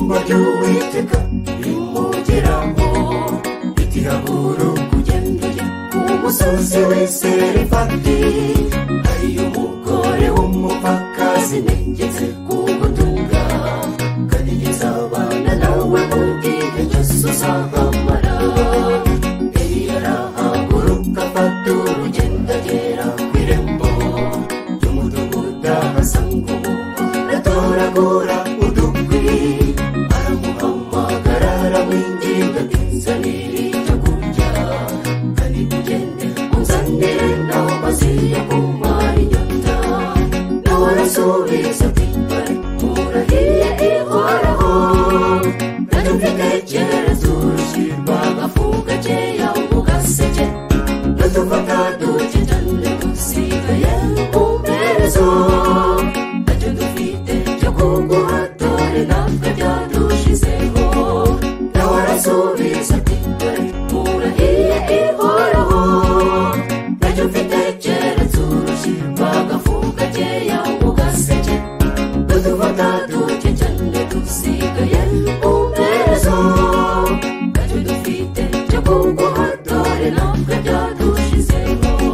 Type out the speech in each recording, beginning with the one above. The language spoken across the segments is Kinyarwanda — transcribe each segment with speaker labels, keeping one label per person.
Speaker 1: mujyi w'uwiteka imugeramo itihaguru kugendera ku musozi w'iserefati hariyo umugore w'umupfakazi negetse ku gutunga kanigeza abana nawe kubwira yesu uzahamara eliya arahaguruka afata urugendo agera ku irembo ry'umudugudu ahasangumu atoragura udukwi aramuhamagara aramwinginga ati nzanira icyo kurya kandi ugende unzanire naho maziya kumara inyota nawe arasubiza ati bari murahiye ihoraho kandi mfitekereza urushyirwa agafuka keya ugaseke dutufata duke cyane dusigaye umperezo ntacyo dufite cyo kuguha dore natwe byadushizeho nawe arasubiza ati dore murahiye ihoraho ntacyo mfite keretse urushyirwa agafuka keya ugaseke dutufata duke cyane dusigaye umperezo ntacyo dufite cyo kuguha dore natwe byadushizeho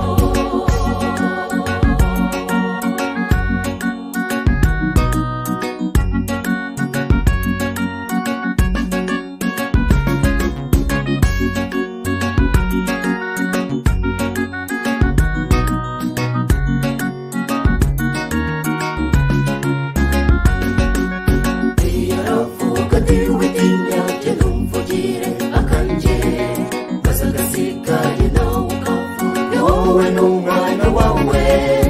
Speaker 1: yaravuga ati witinya jye numvugire akanjye maze agasigaye nawe ukavuge wowe n'umwana wawe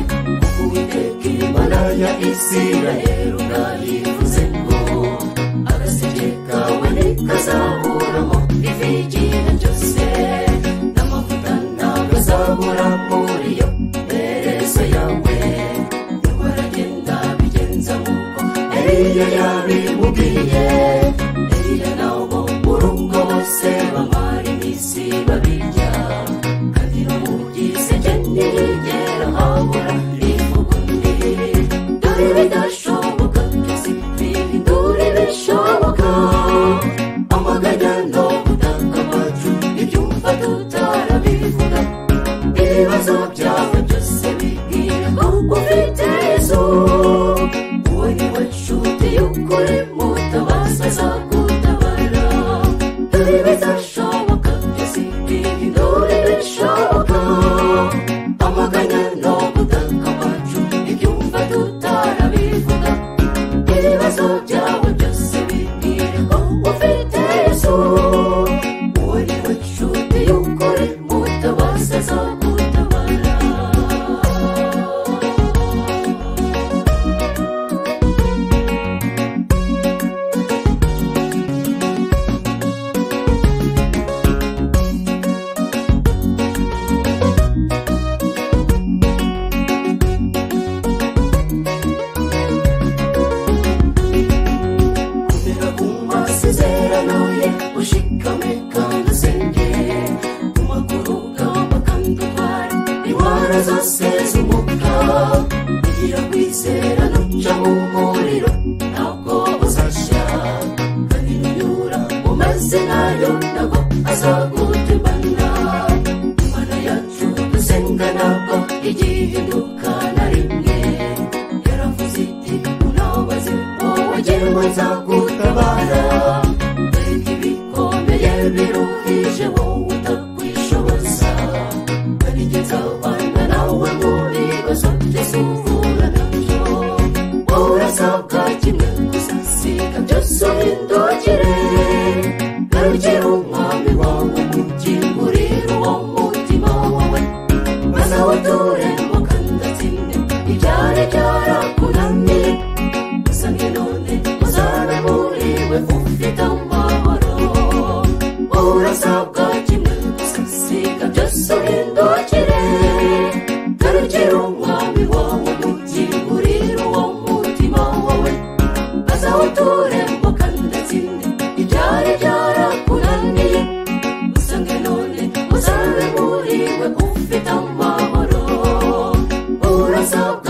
Speaker 1: kuko uwiteka imana ya isirayeli unayivuze ngo agaseke kawe ntikazaburaho ifi y'igihe cyose n'amavuta ntabwo azabura muri iyo mperezo yawe niba aragenda bigenza nk'uko eliya yabimubwiye eliya nabo mu rugo bose bamara iminsi babirya kandi n'umugize gene yigera habura ivugundi dore bidashoboka byose bihindura ibishoboka amaganya no gutanga amacu ibyumva tutarabivuga ibibazo byawe byose bibwira ahubwo ufite yesu uwo ni we nshuti y'ukuri mutabazi azagutabara dore bizashoboka byose bihindura ibishoboka amaganya no gutanga amacu ibyumva tutarabivuga ibibazo byawe byose bibwira ahubwo ufite yesu uwo ni we nshuti y'ukuri mutabazi azagutabara Kugera ku masezerano ye ushikame kandi usenge ku maguru ugomba kandi utware indwara zose z'umwuka kugira kwizera n'uca mu muriro ntabwo uzashya kandi n'unyura mu mazina yo ntabwo azagutemana imana yacu dusenga ntabwo igihe ihinduka na rimwe yaravuze iti unabaze wowe jyewe nzagutabara dore ibikomeye biruhije wowe utakwishoboza kandi jye nzabana nawe mu bibazo byose uhura nabyo wowe urasabwa kimwe gusa siga byose uhindukire garukira umwami wawe mugi urira uwo mutima wawe maze abature mu kandatsinde ibyari byarakunaniye usange none uzabe muriwe ufite amahoro wowe urasabwa kimwe gusa siga byose uhindukire garukira umwami wawe mugi urira uwo mutima wawe maze abature mu kandatsinde ibyari byarakunaniye usange none uzabe muriwe ufite amahoro urasabwa